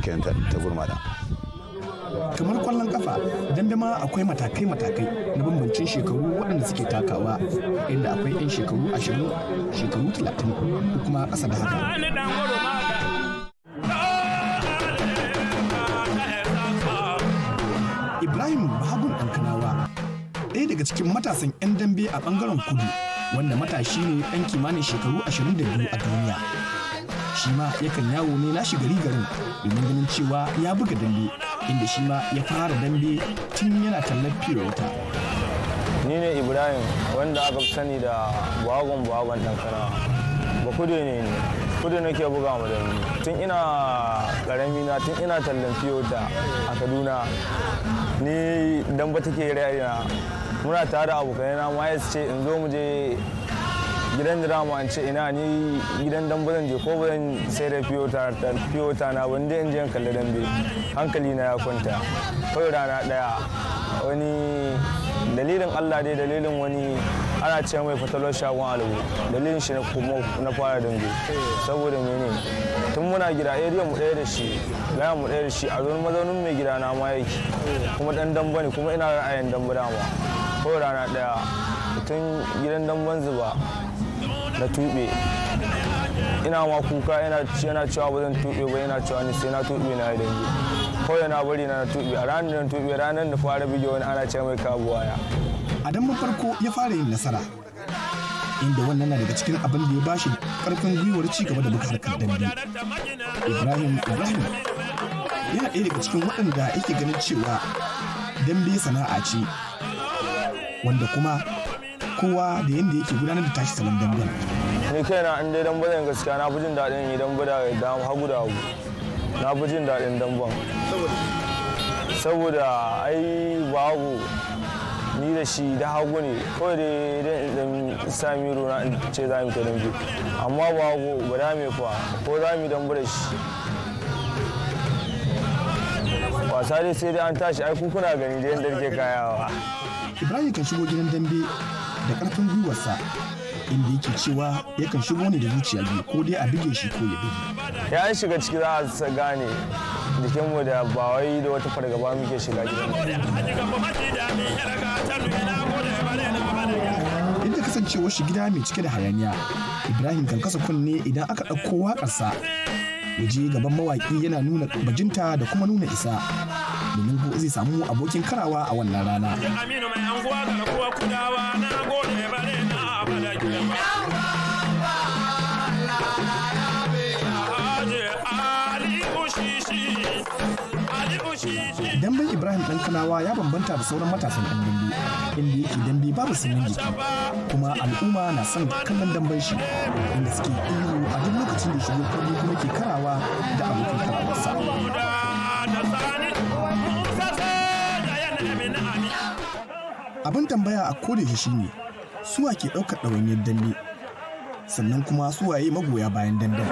kenan ta gurmada kamar kwallon kafa dambe ma akwai matakai-matakai na bambancin shekaru waɗanda suke takawa inda akwai 'yan shekaru 20 shekaru 30 ko kuma ƙasa da haka ibrahim bahagun ɗankanawa ɗaya daga cikin matasan 'yan dambe a ɓangaren kudu wanda matashi ne ɗan kimanin shekaru 22 a duniya shi ma yakan yawo ne nashi gari garin domin ganin cewa ya buga dambe inda shi ma ya fara dambe tun yana tallar fiye wata. ni ne ibrahim wanda aka fi sani da bagon bagon ɗankana ba kudu ne ne kudu nake buga mu dambe tun ina ƙarami na tun ina tallan fiyota a kaduna ni damba take raina muna tare da abokanai na ma ce in zo mu je gidan drama an ce ina ni gidan dambe zan je ko ba zan sai da fiyota na ban je in je kalli dambe hankali na ya kwanta kawai rana daya wani dalilin allah dai dalilin wani ana ce mai fatalar shagon alabu dalilin shi na fara dambe saboda mene tun muna gida area mu ɗaya da shi gaya mu ɗaya da shi a zuwan mazaunin mai gida na ma yake kuma dan damba ne kuma ina ra'ayin damba dama kawai rana daya tun gidan damban zuba na tuɓe ina ma kuka yana cewa ba zan tuɓe ba yana cewa ni sai na tuɓe na yi dangi kawai na bari na tuɓe a ranar da tuɓe ranar da fara bige wani ana ce mai kabuwaya a dan farko ya fara yin nasara inda wannan na daga cikin abin da ya bashi karfin gwiwar ci gaba da buga harkar dambe ibrahim ibrahim yana ɗaya daga cikin waɗanda yake ganin cewa dambe sana'a ce wanda kuma kowa da yadda yake gudanar da tashi salon damben ni kaina in dai dambe zan gaskiya na fi jin daɗin yi dambe da hagu da hagu na fi jin daɗin damben saboda ai babu ni da shi da hagu ne kawai da idan sami na in ce za mu ta dambe amma babu ba da me fa ko za mu dambe da shi wasa dai sai dai an tashi ai kuna gani da yadda ke kayawa ibrahim kan shigo gidan dambe da karfin gwiwarsa inda yake cewa yakan shigo ne da zuciya biyu ko dai a bige shi ko ya bige ya an shiga ciki za a gane jikinmu da ba wai da wata fargaba muke shiga gidan duk da kasancewar shi gida mai cike da hayaniya ibrahim kan kasa kunne idan aka ɗauko waƙarsa ya je gaban mawaƙi yana nuna bajinta da kuma nuna isa domin ko zai samu abokin karawa a wannan rana damben ibrahim dan kanawa ya bambanta da sauran matasan yan dambe inda yake dambe babu sanyin jiki kuma al'umma na son kallon damben shi inda suke ihu a duk lokacin da shigo kallo kuma ke karawa da abokan karawarsa abin tambaya a koda shi shine suwa ke ɗaukar ɗawainiyar dambe sannan kuma suwaye magoya bayan damben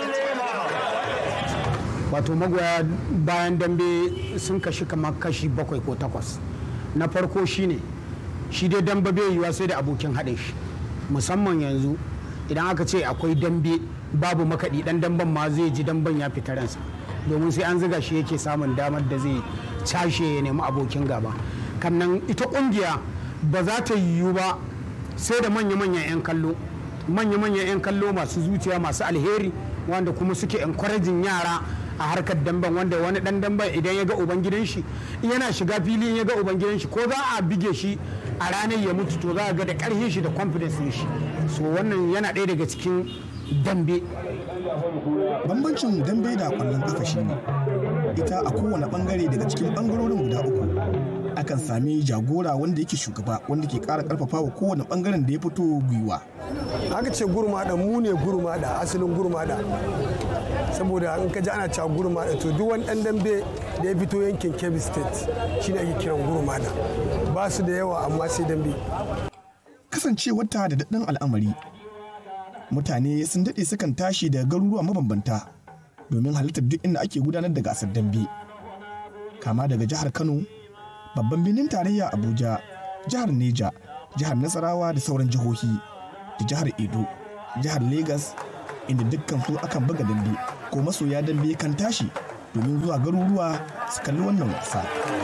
wato magoya bayan dambe sun kashi kamar kashi bakwai ko takwas na farko shine shi dai dambe bai yiwa sai da abokin haɗin shi musamman yanzu idan aka ce akwai dambe babu makaɗi ɗan damben ma zai ji damben ya fita ransa domin sai an ziga shi yake samun damar da zai cashe ya nemi abokin gaba kannan ita ƙungiya ba za ta yiwu ba sai da manya-manyan 'yan kallo manya-manyan 'yan kallo masu zuciya masu alheri wanda kuma suke encouraging yara a harkar damben wanda wani dan damben idan ya ga ubangidan shi yana shiga fili ya ga ubangidan shi ko za a bige shi a ranar ya mutu to za a ga da karfin shi da confidence shi so wannan yana ɗaya daga cikin dambe bambancin dambe da kwallon kafa shi ne ita a kowane bangare daga cikin bangarorin guda uku akan sami jagora wanda yake shugaba wanda ke kara karfafa wa kowane bangaren da ya fito gwiwa aka ce gurmada mu ne gurmada asalin gurmada saboda in ka ji ana cewa gurmada to duk wani dan dambe da ya fito yankin kebbi state shine ake kiran gurmada ba su da yawa amma sai dambe kasancewarta da daɗin al'amari mutane sun daɗe sukan tashi daga garuruwa mabambanta domin halittar duk inda ake gudanar da gasar dambe kama daga jihar kano babban birnin tarayya abuja jihar neja jihar nasarawa da sauran jihohi da jihar edo jihar Legas, inda dukkan su akan buga dambe ko masoya dambe kan tashi domin zuwa garuruwa su kalli wannan wasa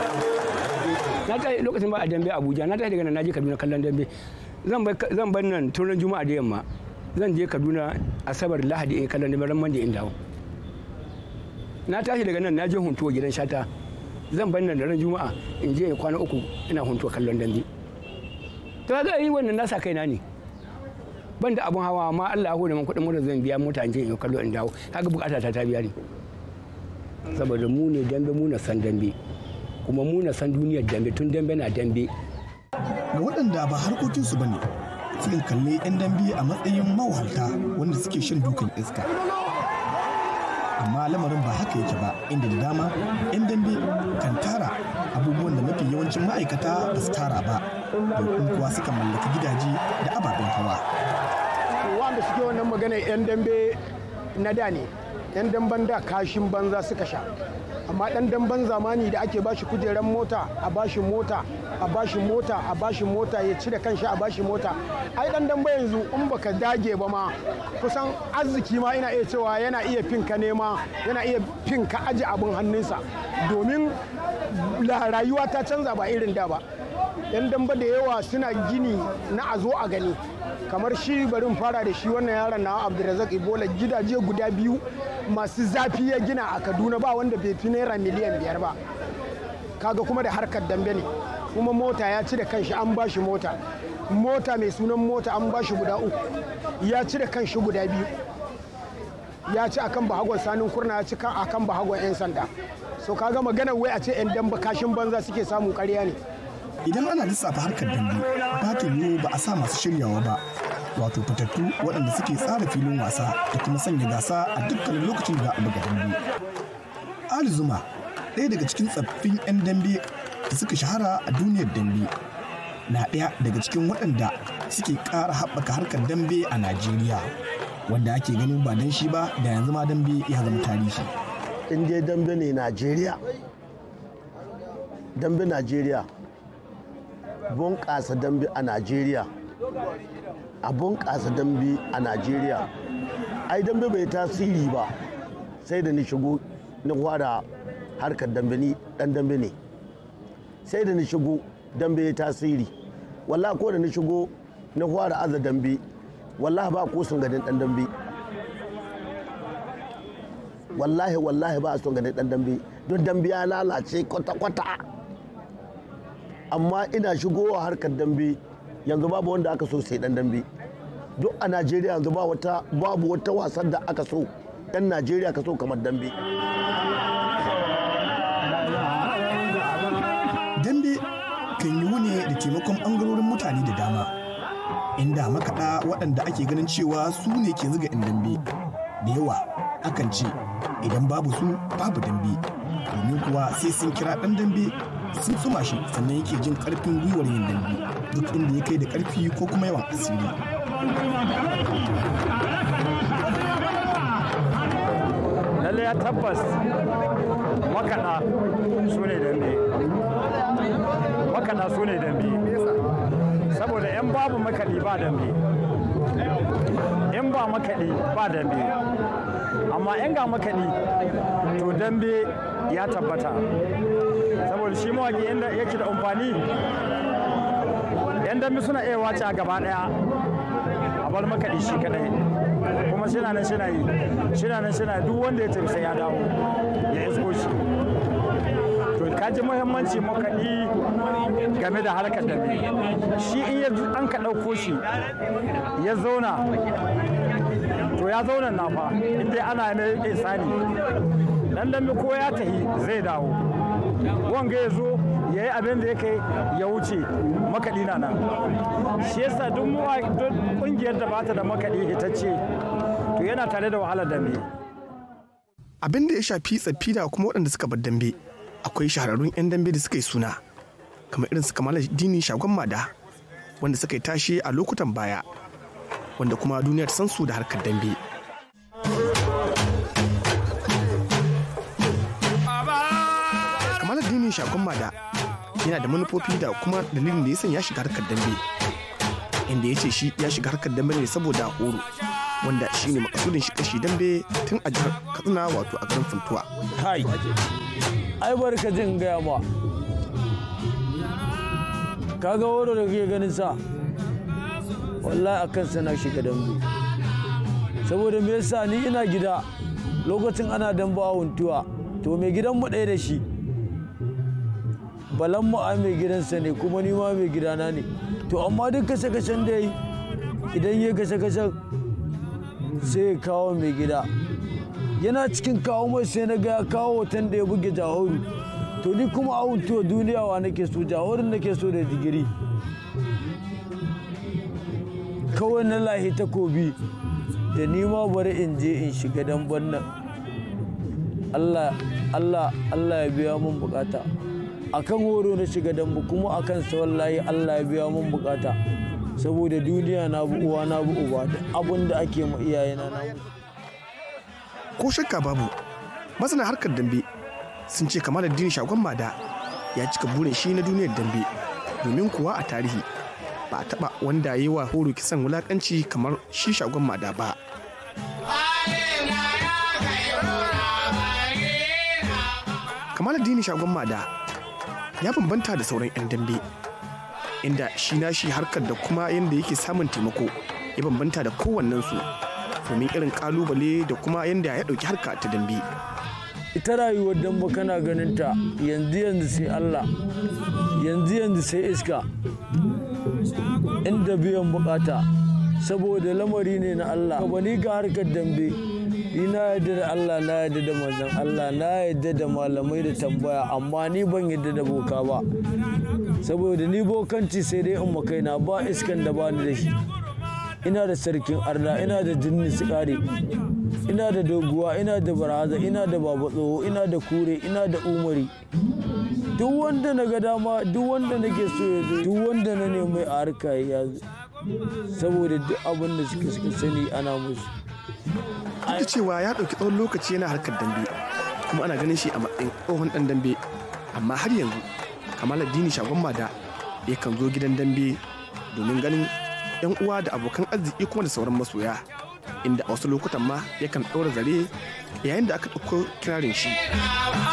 na tashi lokacin ba a dambe abuja na tashi daga nan naje kaduna kallon dambe zan bar nan turan juma'a da yamma zan je kaduna asabar lahadi in kallon dambe ran mande in dawo na tashi daga nan naje huntuwa gidan shata zan bar nan da ran juma'a in je in kwana uku ina huntuwa kallon dambe to ga yi wannan nasa kaina ne ban da abun hawa amma Allah ya hore man kuɗin mota zan biya mota in je in kallo in dawo kaga bukata ta ta biya ne saboda mu ne dambe mu na san dambe kuma mu na san duniyar dambe tun dambe na dambe ga waɗanda ba harkokinsu ba ne sukan kalli 'yan dambe a matsayin mawahalta wanda suke shan dukan iska amma lamarin ba haka yake ba inda da dama 'yan dambe kan tara abubuwan da mafi yawancin ma'aikata ba su tara ba domin kuwa suka mallaki gidaje da ababen hawa wanda suke wannan magana 'yan dambe na da ne 'yan damben da kashin banza suka sha amma dan damben zamani da ake bashi kujeran mota a bashi mota a bashi mota a bashi mota ya ci da kanshi a bashi mota ai dan dambe yanzu in baka dage ba ma kusan arziki ma ina iya cewa yana iya finka nema yana iya finka aji abin hannunsa domin rayuwa ta canza ba irin da ba yan damba da yawa suna gini na a zo a gani kamar shi barin fara da shi wannan yaron na abdulrazak ibola gidaje guda biyu masu zafi ya gina a kaduna ba wanda bai fi naira miliyan biyar ba kaga kuma da harkar dambe ne kuma mota ya ci da kanshi an ba shi mota mota mai sunan mota an ba shi guda uku ya ci da kanshi guda biyu ya ci akan bahagon sanin kurna ya ci akan bahagon 'yan sanda so kaga maganar wai a ce 'yan damba kashin banza suke samun karya ne idan ana lissafa harkar dambe ba ta yiwu ba a sa masu shiryawa ba wato fitattu waɗanda suke tsara filin wasa da kuma sanya gasa a dukkanin lokacin da za a buga dambe ali zuma ɗaya daga cikin tsaffin 'yan dambe da suka shahara a duniyar dambe na ɗaya daga cikin waɗanda suke ƙara haɓaka harkar dambe a najeriya wanda ake ganin ba dan shi ba da yanzu ma dambe ya zama tarihi in dai dambe ne najeriya dambe najeriya bunƙasa dambe a najeriya a bunƙasa dambe a najeriya ai dambe bai tasiri ba sai da ni shigo na fara harkar dambe ni dan dambe ne sai da ni shigo dambe ya tasiri wallahi ko da ni shigo na fara aza dambe wallahi ba ko sun gadin dan dambe wallahi wallahi ba son gadin dan dambe don dambe ya lalace kwata-kwata amma ina shigowa harkar dambe yanzu babu wanda aka so sai dan dambe duk a najeriya yanzu ba wata babu wata wasan da aka so dan najeriya ka so kamar dambe dambe kan yi ne da taimakon ɓangarorin mutane da dama inda makaɗa waɗanda ake ganin cewa su ne ke zuga 'yan dambe da yawa akan ce idan babu su babu dambe domin kuwa sai sun kira ɗan dambe sun tsuma shi sannan yake jin ƙarfin gwiwar yin dambe duk inda ya kai da ƙarfi ko kuma yawan asiri lalle ya tabbas makaɗa su ne dambe makaɗa su ne dambe saboda in babu makaɗi ba dambe in ba makaɗi ba dambe amma in ga makaɗi to dambe ya tabbata saboda shi mawaƙi inda yake da amfani yan dambe suna iya wace a gaba ɗaya a bar makaɗi shi kaɗai kuma shina nan shina yi shina nan shina duk wanda ya tafi sai ya dawo ya isko shi to ka ji muhimmanci makaɗi game da harkar dambe shi in ya an ka ɗauko shi ya zauna to ya zauna na fa inda ana mai isani dan dambe ko ya tahi zai dawo wanga ya zo ya yi abin da ya kai ya wuce makaɗi na nan shi yasa duk ƙungiyar da bata da makaɗi hitacce to yana tare da wahalar dambe abin da ya shafi tsaffi da kuma waɗanda suka bar dambe akwai shahararrun 'yan dambe da suka yi suna kamar irin su kamala dini shagon mada wanda suka yi tashe a lokutan baya wanda kuma duniyar san su da harkar dambe kamala dini shagon mada yana da manufofi da kuma dalilin da ya sanya shiga harkar dambe inda ya ce shi ya shiga harkar dambe ne saboda horo wanda shine makasudin shi kashi dambe tun a jihar katsina wato a garin funtuwa kai ai barka jin gaya ma kaga wuro da kake ganin sa wallahi akan sana shiga dambe saboda me yasa ni ina gida lokacin ana dambe a huntuwa to mai gidan mu ɗaya da shi balan mu a mai gidansa ne kuma ni ma mai gidana ne to amma duk kashe-kashen da yi idan ya kashe-kashen sai ya kawo mai gida yana cikin kawo mai sai na ga ya kawo hoton da ya buge jahoru to ni kuma a huntuwa duniya wa nake so jahorin nake so da digiri kawai na lahi takobi da ni ma bari in je in shiga damban nan Allah Allah Allah ya biya mun bukata akan horo na shiga dambu kuma akan sa wallahi Allah ya biya mun bukata saboda duniya na bu uwa na bu uba da abun da ake ma iyayena na ko shakka babu masana harkar dambe sun ce kamar addini shagon mada ya cika burin shi na duniyar dambe domin kuwa a tarihi ba a taba wanda ya yi wa horo kisan wulakanci kamar shi shagon mada ba kamar addini shagon mada ya bambanta da sauran 'yan dambe inda shi na shi harkar da kuma yadda yake samun taimako ya bambanta da kowannensu domin irin kalubale da kuma yadda ya ɗauki harka ta dambe ita rayuwar damba kana ganin ta yanzu yanzu sai Allah yanzu yanzu sai iska inda biyan bukata saboda lamari ne na Allah ba ni ga harkar dambe ni na yadda da Allah na yadda da manzon Allah na yadda da malamai da tambaya amma ni ban yadda da boka ba saboda ni bokanci sai dai in kaina ba iskan da bani da shi ina da sarkin arna ina da jinni sikari ina da doguwa ina da baraza ina da baba tsoho ina da kure ina da umari duk wanda na ga dama duk wanda nake so ya zo duk wanda na nemi a harka ya zo saboda duk abin da suka suka sani ana musu duk da cewa ya ɗauki tsawon lokaci yana harkar dambe kuma ana ganin shi a matsayin tsohon ɗan dambe amma har yanzu kamar addini shagon mada yakan zo gidan dambe domin ganin yan uwa da abokan arziki kuma da sauran masoya inda a wasu lokutan ma yakan ɗaura zare yayin da aka ɗauko kirarin shi